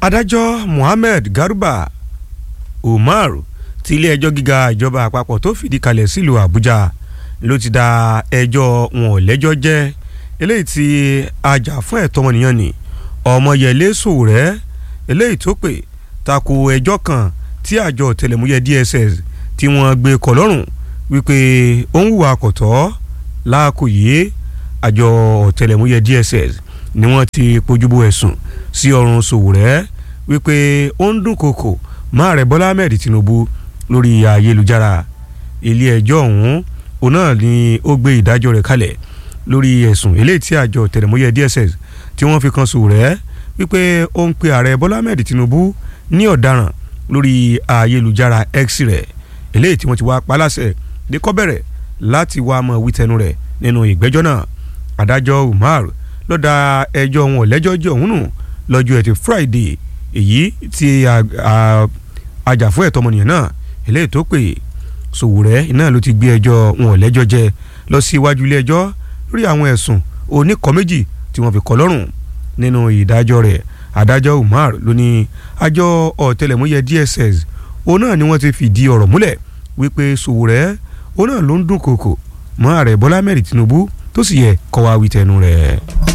adájọ́ Mohammed Garba Umar ti ilé ẹjọ́ gíga ìjọba àpapọ̀ tó fìdí kalẹ̀ sílùú Àbújá ló ti da ẹjọ́ wọn ò lẹ́jọ́ jẹ́ eléyìí tí ajàfún ẹ̀tọ́ ọmọnìyàn ni Ọmọyẹlé Sowore eléyìí tó pè tako ẹjọ́ kan tí àjọ ọ̀tẹlẹ̀múyẹ́ DSS tí wọ́n gbé kọ́ lọ́rùn wípé ó ń hùwà kọ̀tọ́ láàkó yìí àjọ ọ̀tẹlẹ̀múyẹ́ DSS ni wọ́n ti pojúbọ ẹ̀sùn sí ọrùn Sowore wípé ó ń dúnkokò mọ́ ààrẹ Bọ́lá Ahmed Tinubu lórí ayélujára ilé ẹjọ́ ọ̀hún òun náà ni ó gbé ìdájọ́ rẹ̀ kalẹ̀ lórí ẹ̀sùn eléyìí tí àjọ ọ̀tẹlẹ̀múyẹ́ DSS tí wọ́n fi kan Sowore wípé ó ń pe ààrẹ Bọ́lá Ahmed Tinubu ní ọ̀daràn lórí ayélujára X rẹ̀ eléyìí tí wọ́n ti wá paláṣẹ ní kó bẹ̀rẹ̀ láti wá mọ̀ wí tẹnu rẹ̀ nínú ìgbẹ́jọ́ náà adájọ́ Umar ló dá ẹjọ́ wọn lẹ́jọ́ jẹ́ òun nù lọ́jọ́ ẹtì Friday èyí tí ajàfún ẹ̀tọ́ ọmọnìyàn náà eléyìí tó pè Sowore náà ló ti gbé ẹjọ́ wọn lẹ́jọ́ jẹ lọ sí iwájú ilé ẹjọ́ lórí àwọn ẹ̀sùn oníkọ́ méjì tí wọ́n fi kọ́ lọ́rùn nínú ìdájọ́ rẹ̀ adájọ́ Umar ló ní àjọ ọ̀tẹlẹ̀múyẹ́ DSS òun náà ni wọ́n ti fìdí ọ̀rọ̀ múlẹ̀ wípé Sowore òun náà ló ń dúnkokò mọ́ ààrẹ Bọ́lá Ahmed Tinubu tó sì yẹ kó wá wí tẹnu rẹ̀.